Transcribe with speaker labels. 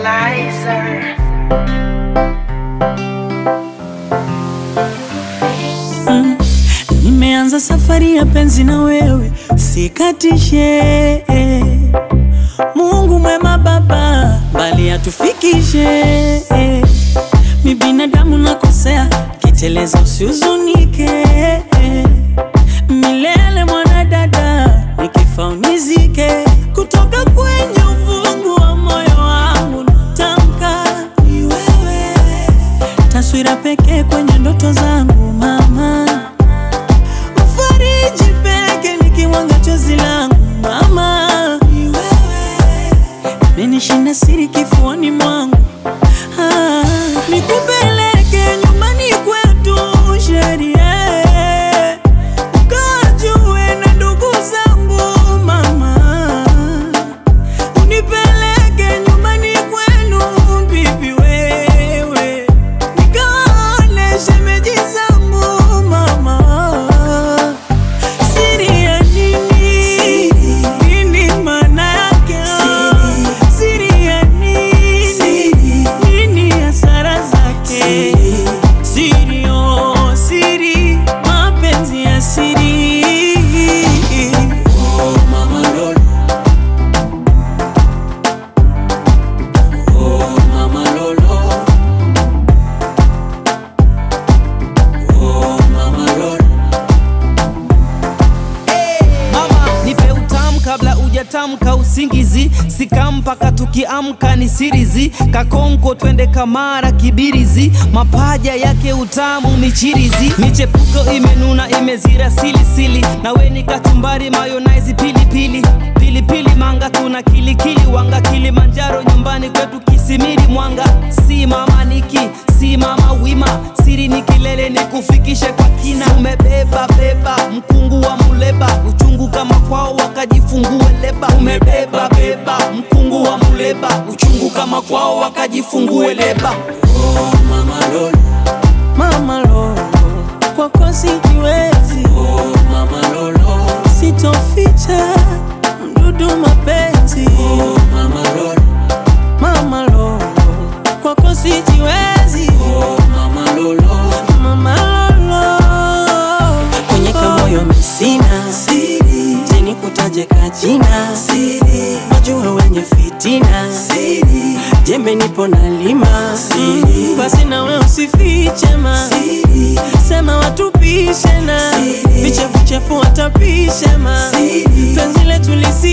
Speaker 1: Lizer.
Speaker 2: Nimeanza safari ya penzi na wewe, sikatishe. Mungu mwema Baba, mbali atufikishe. Mi binadamu nakosea, kiteleza usihuzunike. Milele mwanadada, nikifa unizike. Kutoka kwenye uvungu wa moyo wangu natamka ni wewe, taswira pekee kwenye ndoto zangu mama Fariji peke nikiwanga chozi langu mama, ni wewe menishinda siri kifuani mwangu ah, nikupeleke nyumbani kwetu sheria ukajue na ndugu zangu mama, unipeleke nyumbani kwenu bibi wewe nikaone shemeji zangu mama Siri ya nini? Nini maana yake? Siri ya nini? Nini hasara zake? Siri, oh, siri, mapenzi ya siri. Oh, mama Lolo. Oh, mama Lolo. Oh, mama Lolo.
Speaker 3: Mama, nipe utamu kabla ujatamka usingizi, sika mpaka tukiamka ni sirizi, kakonko twende kamara kibirizi, mapaja yake utamu michirizi, michepuko imenuna imezira silisili, nawe ni kachumbari mayonnaise pilipili pilipili manga tuna kilikili wanga Kilimanjaro nyumbani kwetu Kisimiri Mwanga, si mama niki si mama wima, siri ni kilele ni kufikishe kwa kina, umebeba beba mkungu wa muleba, uchungu kama kwao wakajifungue leba, umebeba beba mkungu wa muleba, uchungu kama kwao wakajifungue leba.
Speaker 2: Oh, mama Lolo. Mama Lolo, kwako sijiwezi. Oh, mama Lolo, sitoficha mdudu mapenzi. Oh, mama Lolo, mama Lolo, kwako sijiwezi. Oh, mama Lolo, mama Lolo, kwenye kamoyo misina siri, teni kutaje kajina siri, wajua wenye fitina siri, jembe nipo na lima siri, basi nawe usifiche ma siri, sema watupishe na vichefuchefu watapishe ma siri, penzi letu lisi